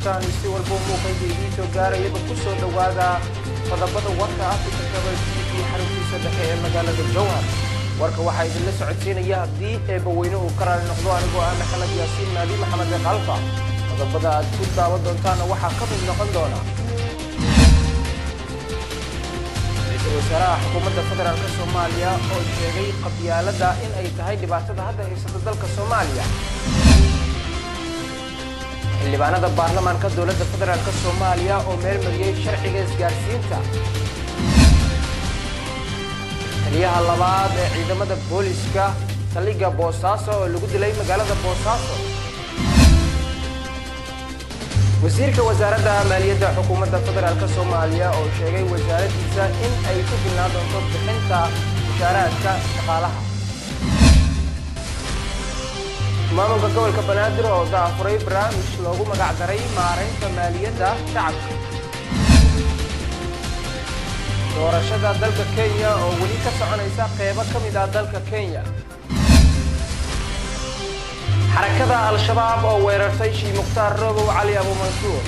joogtaan si walbo muuqayda idiin soo gaarayaba ku soo dhowaada qodobada warka africa kabal t v xaruntiisa dhexe ee magaalada jowhar warka waxaa idinla socodsiinaya haddii eebbaweyne uu ka raali noqdo anigoo ah maxamed yaasiin maadi maxamed kalfa qodobada aad ku daawan doontaana waxaa ka mid noqon doona ra-iisul wasaaraha xukuumadda federaalk soomaaliya oo sheegay qabyaalada in ay tahay dhibaatada hadda haysata dalka soomaaliya xildhibaanada baarlamaanka dowladda federaalk soomaaliya oo meel mariyey sharciga isgaarsiinta taliyaha labaad ee ciidamada booliska saldhigga boosaaso oo lagu dilay magaalada boosaaso wasiirka wasaaradda maaliyadda xukuumadda federaalk soomaaliya oo sheegay wasaaraddiisa in ay ku filnaan doonto bixinta mushaaraadka shaqaalaha maamulka gobolka banaadir oo daafuray barnaamij loogu magac daray maaraynta maaliyadda shacabka doorashada dalka kenya oo weli ka soconaysa qeybo ka mid ah dalka kenya xarakada al-shabaab oo weerartay shii mukhtaar robow cali abuumansuur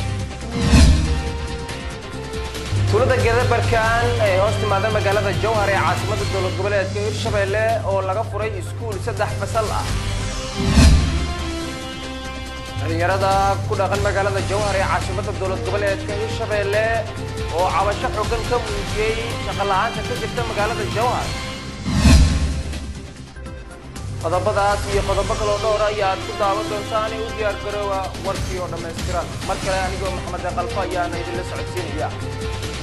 tuulada gedabarkaan ee hoos timaada magaalada jowhar ee caasimada dowlad goboleedka hirshabeelle oo laga furay iskuul saddex fasal ah dhalinyarada ku dhaqan magaalada jowhar ee caasimada dowlad goboleedka hirshabeelle oo cabasho xoogan ka muujiyey shaqola'aanta ka jirta magaalada jowhar qodobadaas iyo qodobo kaloo dhowr ayaad ku daawan doontaani u diyaar garoowa warkii oo dhammaystiran mar kale anigoo maxamed qalfo ayaana idinla socodsiinaya